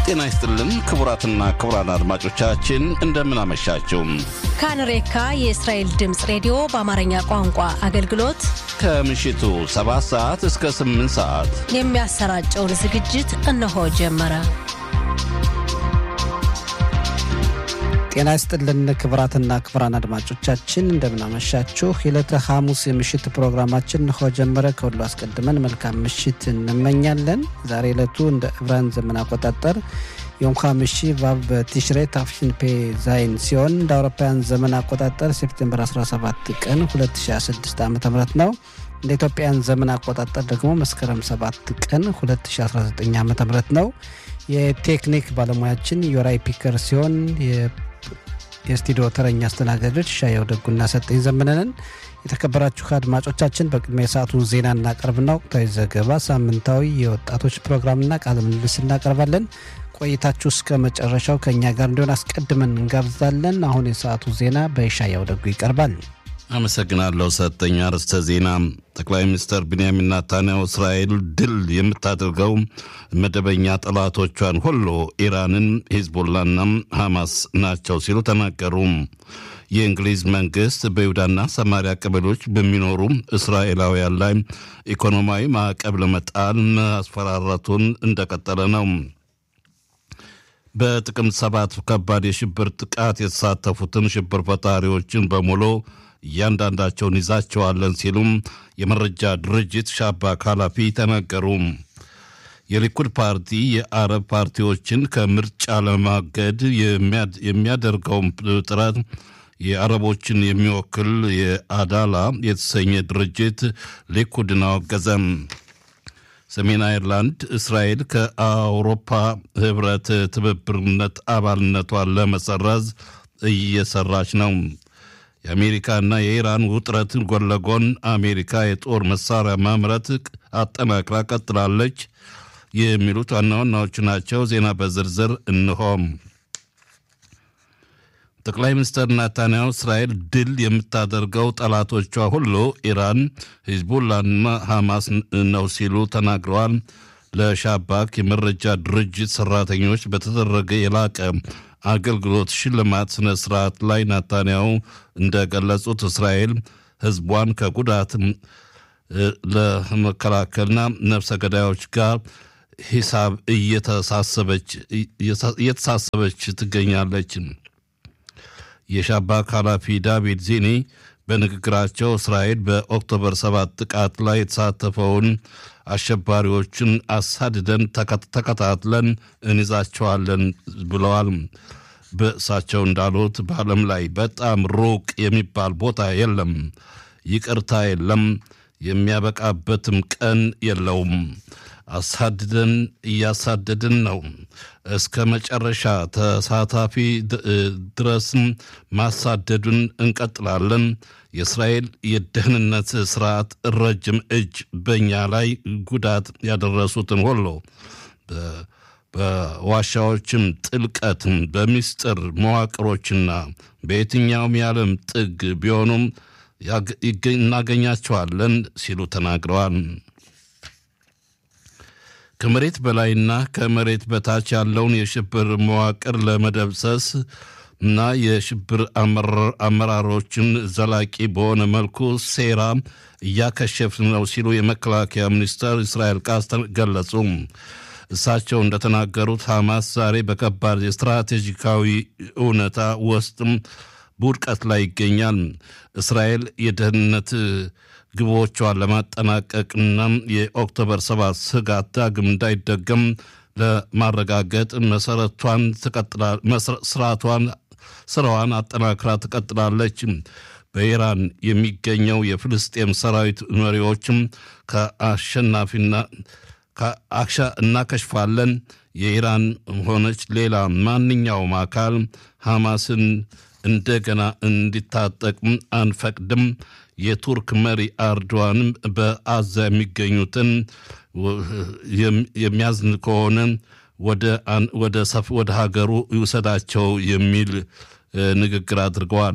ጤና ይስጥልን ክቡራትና ክቡራን አድማጮቻችን እንደምን አመሻችሁ። ካንሬካ የእስራኤል ድምፅ ሬዲዮ በአማርኛ ቋንቋ አገልግሎት ከምሽቱ 7 ሰዓት እስከ 8 ሰዓት የሚያሰራጨውን ዝግጅት እነሆ ጀመረ። ጤና ይስጥልን ክቡራትና ክቡራን አድማጮቻችን እንደምናመሻችሁ። የዕለተ ሐሙስ የምሽት ፕሮግራማችን እንሆ ጀመረ። ከሁሉ አስቀድመን መልካም ምሽት እንመኛለን። ዛሬ ዕለቱ እንደ ዕብራን ዘመን አቆጣጠር የዮም ሐሚሺ ቫቭ በቲሽሬ ታፍሽን ፔ ዛይን ሲሆን እንደ አውሮፓውያን ዘመን አቆጣጠር ሴፕቴምበር 17 ቀን 2016 ዓ ም ነው። እንደ ኢትዮጵያን ዘመን አቆጣጠር ደግሞ መስከረም 7 ቀን 2019 ዓ ም ነው። የቴክኒክ ባለሙያችን ዮራይ ፒከር ሲሆን የስቱዲዮ ተረኛ አስተናጋጆች ሻየው ደጉና ሰጠኝ ዘመነንን። የተከበራችሁ አድማጮቻችን በቅድሚያ የሰዓቱን ዜና እናቀርብና ወቅታዊ ዘገባ፣ ሳምንታዊ የወጣቶች ፕሮግራምና ቃለ ምልልስ እናቀርባለን። ቆይታችሁ እስከ መጨረሻው ከእኛ ጋር እንዲሆን አስቀድመን እንጋብዛለን። አሁን የሰዓቱ ዜና በሻየው ደጉ ይቀርባል። አመሰግናለሁ ሰጠኝ። አርዕስተ ዜና ጠቅላይ ሚኒስትር ቢንያሚን ናታንያሁ እስራኤል ድል የምታደርገው መደበኛ ጠላቶቿን ሁሉ ኢራንን፣ ሂዝቦላና ሐማስ ናቸው ሲሉ ተናገሩ። የእንግሊዝ መንግስት በይሁዳና ሰማሪያ ቀበሌዎች በሚኖሩ እስራኤላውያን ላይ ኢኮኖሚያዊ ማዕቀብ ለመጣል ማስፈራራቱን እንደቀጠለ ነው። በጥቅምት ሰባት ከባድ የሽብር ጥቃት የተሳተፉትን ሽብር ፈጣሪዎችን በሙሉ እያንዳንዳቸውን ይዛቸዋለን ሲሉም የመረጃ ድርጅት ሻባክ ኃላፊ ተናገሩ። የሊኩድ ፓርቲ የአረብ ፓርቲዎችን ከምርጫ ለማገድ የሚያደርገውን ጥረት የአረቦችን የሚወክል የአዳላ የተሰኘ ድርጅት ሊኩድን አወገዘም። ሰሜን አይርላንድ እስራኤል ከአውሮፓ ህብረት ትብብርነት አባልነቷን ለመሰረዝ እየሰራች ነው። የአሜሪካና የኢራን ውጥረት ጎን ለጎን አሜሪካ የጦር መሳሪያ ማምረት አጠናክራ ቀጥላለች። የሚሉት ዋና ዋናዎቹ ናቸው። ዜና በዝርዝር እንሆም። ጠቅላይ ሚኒስትር ናታንያሁ እስራኤል ድል የምታደርገው ጠላቶቿ ሁሉ ኢራን፣ ሂዝቡላና ሐማስ ነው ሲሉ ተናግረዋል። ለሻባክ የመረጃ ድርጅት ሰራተኞች በተደረገ የላቀ አገልግሎት ሽልማት ስነ ስርዓት ላይ ናታንያሁ እንደገለጹት እስራኤል ህዝቧን ከጉዳት ለመከላከልና ነፍሰ ገዳዮች ጋር ሂሳብ እየተሳሰበች ትገኛለች። የሻባክ ኃላፊ ዳቪድ ዚኒ በንግግራቸው እስራኤል በኦክቶበር ሰባት ጥቃት ላይ የተሳተፈውን አሸባሪዎችን አሳድደን ተከታትለን እንይዛቸዋለን ብለዋል። በእሳቸው እንዳሉት በዓለም ላይ በጣም ሩቅ የሚባል ቦታ የለም፣ ይቅርታ የለም፣ የሚያበቃበትም ቀን የለውም። አሳድደን እያሳደድን ነው። እስከ መጨረሻ ተሳታፊ ድረስም ማሳደዱን እንቀጥላለን። የእስራኤል የደህንነት ስርዓት ረጅም እጅ በእኛ ላይ ጉዳት ያደረሱትን ሁሉ በዋሻዎችም ጥልቀትም በሚስጥር መዋቅሮችና በየትኛውም የዓለም ጥግ ቢሆኑም እናገኛቸዋለን ሲሉ ተናግረዋል። ከመሬት በላይና ከመሬት በታች ያለውን የሽብር መዋቅር ለመደብሰስ እና የሽብር አመራሮችን ዘላቂ በሆነ መልኩ ሴራ እያከሸፍን ነው ሲሉ የመከላከያ ሚኒስትር እስራኤል ቃስ ገለጹ። እሳቸው እንደተናገሩት ሐማስ ዛሬ በከባድ የስትራቴጂካዊ እውነታ ውስጥም በውድቀት ላይ ይገኛል። እስራኤል የደህንነት ግቦቿን ለማጠናቀቅና የኦክቶበር ሰባት ስጋት ዳግም እንዳይደገም ለማረጋገጥ መሰረቷን ስርዓቷን ስራዋን አጠናክራ ትቀጥላለች። በኢራን የሚገኘው የፍልስጤም ሰራዊት መሪዎችም ከአሸናፊና እናከሽፋለን። የኢራን ሆነች ሌላ ማንኛውም አካል ሐማስን እንደገና እንዲታጠቅ አንፈቅድም። የቱርክ መሪ አርዶዋንም በአዛ የሚገኙትን የሚያዝን ከሆነ ወደ ሀገሩ ይውሰዳቸው የሚል ንግግር አድርገዋል።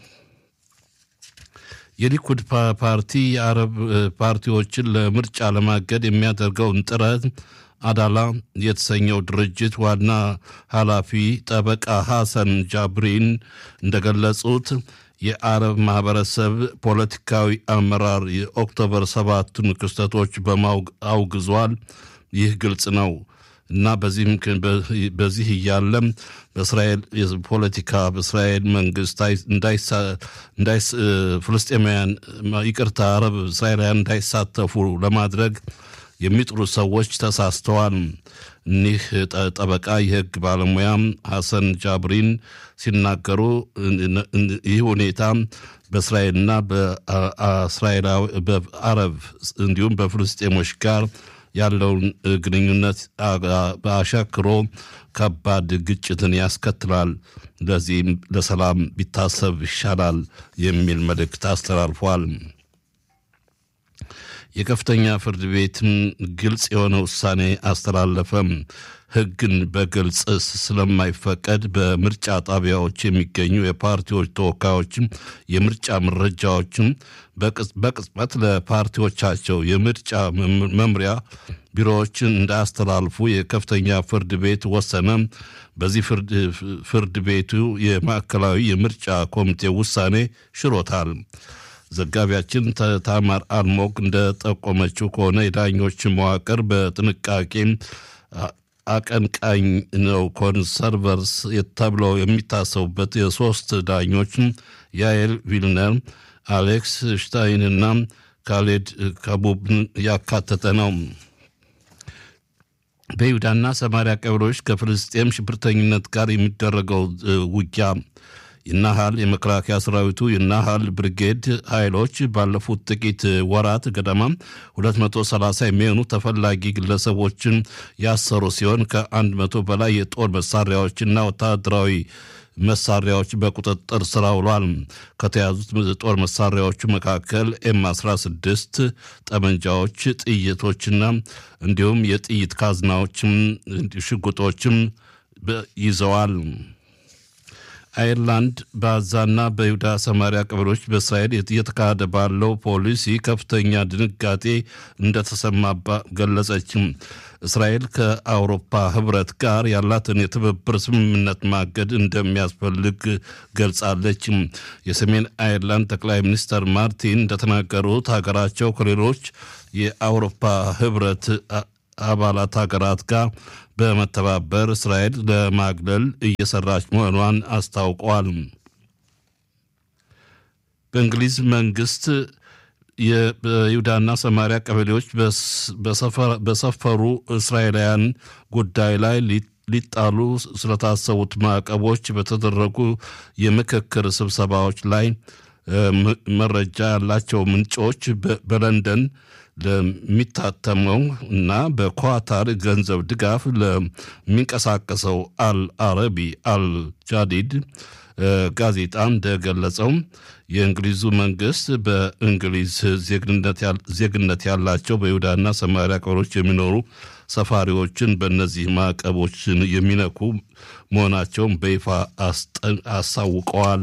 የሊኩድ ፓርቲ የአረብ ፓርቲዎችን ለምርጫ ለማገድ የሚያደርገውን ጥረት አዳላ የተሰኘው ድርጅት ዋና ኃላፊ ጠበቃ ሐሰን ጃብሪን እንደገለጹት የአረብ ማህበረሰብ ፖለቲካዊ አመራር የኦክቶበር ሰባቱን ክስተቶች በማውግ አውግዟል። ይህ ግልጽ ነው እና በዚህ እያለም በእስራኤል ፖለቲካ በእስራኤል መንግስት ፍልስጤማውያን ይቅርታ አረብ እስራኤላውያን እንዳይሳተፉ ለማድረግ የሚጥሩ ሰዎች ተሳስተዋል። እኒህ ጠበቃ የህግ ባለሙያ ሐሰን ጃብሪን ሲናገሩ ይህ ሁኔታ በእስራኤልና በአረብ እንዲሁም በፍልስጤሞች ጋር ያለውን ግንኙነት አሻክሮ ከባድ ግጭትን ያስከትላል። ለዚህም ለሰላም ቢታሰብ ይሻላል የሚል መልእክት አስተላልፏል። የከፍተኛ ፍርድ ቤትም ግልጽ የሆነ ውሳኔ አስተላለፈም። ሕግን በግልጽ ስለማይፈቀድ በምርጫ ጣቢያዎች የሚገኙ የፓርቲዎች ተወካዮችም የምርጫ መረጃዎችም በቅጽበት ለፓርቲዎቻቸው የምርጫ መምሪያ ቢሮዎችን እንዳያስተላልፉ የከፍተኛ ፍርድ ቤት ወሰነ። በዚህ ፍርድ ቤቱ የማዕከላዊ የምርጫ ኮሚቴ ውሳኔ ሽሮታል። ዘጋቢያችን ታማር አልሞግ እንደጠቆመችው ከሆነ የዳኞች መዋቅር በጥንቃቄ አቀንቃኝ ነው። ኮንሰርቨርስ ተብለው የሚታሰቡበት የሶስት ዳኞች ያኤል ቪልነር፣ አሌክስ ሽታይንና ካሌድ ካቡብን ያካተተ ነው። በይሁዳና ሰማሪያ ቀበሌዎች ከፍልስጤም ሽብርተኝነት ጋር የሚደረገው ውጊያ የናሃል የመከላከያ ሰራዊቱ የናሃል ብርጌድ ኃይሎች ባለፉት ጥቂት ወራት ገደማ 230 የሚሆኑ ተፈላጊ ግለሰቦችን ያሰሩ ሲሆን ከ100 በላይ የጦር መሳሪያዎችና ወታደራዊ መሳሪያዎች በቁጥጥር ስር ውሏል። ከተያዙት ጦር መሳሪያዎቹ መካከል ኤም 16 ጠመንጃዎች፣ ጥይቶችና እንዲሁም የጥይት ካዝናዎችም ሽጉጦችም ይዘዋል። አይርላንድ በአዛና በይሁዳ ሰማሪያ ቀበሌዎች በእስራኤል እየተካሄደ ባለው ፖሊሲ ከፍተኛ ድንጋጤ እንደተሰማባ ገለጸችም። እስራኤል ከአውሮፓ ህብረት ጋር ያላትን የትብብር ስምምነት ማገድ እንደሚያስፈልግ ገልጻለች። የሰሜን አይርላንድ ጠቅላይ ሚኒስትር ማርቲን እንደተናገሩት ሀገራቸው ከሌሎች የአውሮፓ ህብረት አባላት ሀገራት ጋር በመተባበር እስራኤል ለማግለል እየሰራች መሆኗን አስታውቀዋል። በእንግሊዝ መንግስት በይሁዳና ሰማሪያ ቀበሌዎች በሰፈሩ እስራኤላውያን ጉዳይ ላይ ሊጣሉ ስለታሰቡት ማዕቀቦች በተደረጉ የምክክር ስብሰባዎች ላይ መረጃ ያላቸው ምንጮች በለንደን ለሚታተመው እና በኳታር ገንዘብ ድጋፍ ለሚንቀሳቀሰው አል አረቢ አል ጃዲድ ጋዜጣ እንደገለጸው የእንግሊዙ መንግስት በእንግሊዝ ዜግነት ያላቸው በይሁዳና ሰማሪያ ቀበሌዎች የሚኖሩ ሰፋሪዎችን በእነዚህ ማዕቀቦችን የሚነኩ መሆናቸውን በይፋ አሳውቀዋል።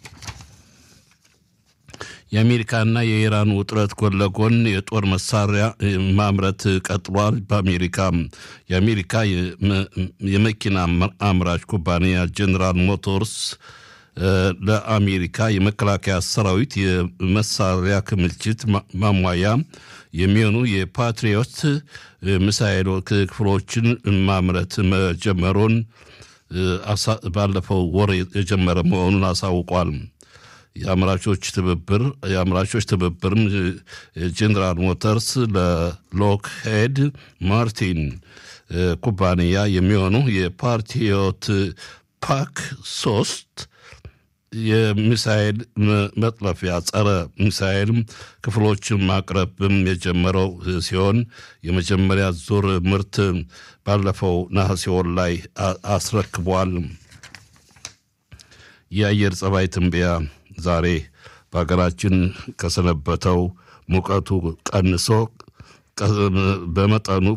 የአሜሪካና የኢራን ውጥረት ጎን ለጎን የጦር መሳሪያ ማምረት ቀጥሏል። በአሜሪካ የአሜሪካ የመኪና አምራች ኩባንያ ጀኔራል ሞቶርስ ለአሜሪካ የመከላከያ ሰራዊት የመሳሪያ ክምችት ማሟያ የሚሆኑ የፓትሪዮት ሚሳይል ክፍሎችን ማምረት መጀመሩን ባለፈው ወር የጀመረ መሆኑን አሳውቋል። የአምራቾች ትብብር የአምራቾች ትብብርም ጀኔራል ሞተርስ ለሎክሄድ ማርቲን ኩባንያ የሚሆኑ የፓትሪዮት ፓክ ሶስት የሚሳኤል መጥለፊያ ጸረ ሚሳኤል ክፍሎችን ማቅረብም የጀመረው ሲሆን የመጀመሪያ ዙር ምርት ባለፈው ነሐሴ ወር ላይ አስረክቧል። የአየር ጸባይ ትንበያ ዛሬ በሀገራችን ከሰነበተው ሙቀቱ ቀንሶ በመጠኑ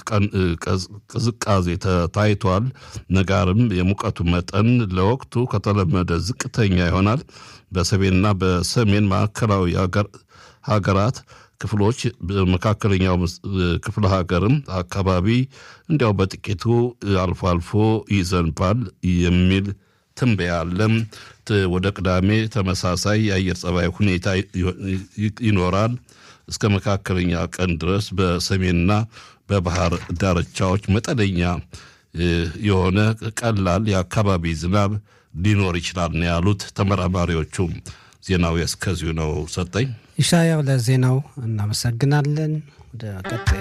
ቅዝቃዜ ታይቷል። ነጋርም የሙቀቱ መጠን ለወቅቱ ከተለመደ ዝቅተኛ ይሆናል። በሰሜንና በሰሜን ማዕከላዊ ሀገራት ክፍሎች በመካከለኛው ክፍለ ሀገርም አካባቢ እንዲያው በጥቂቱ አልፎ አልፎ ይዘንባል የሚል ትንበያ አለም። ወደ ቅዳሜ ተመሳሳይ የአየር ጸባይ ሁኔታ ይኖራል። እስከ መካከለኛ ቀን ድረስ በሰሜንና በባህር ዳርቻዎች መጠነኛ የሆነ ቀላል የአካባቢ ዝናብ ሊኖር ይችላል ነው ያሉት ተመራማሪዎቹ። ዜናው እስከዚሁ ነው። ሰጠኝ ኢሻያው ለዜናው እናመሰግናለን። ወደ ቀጣይ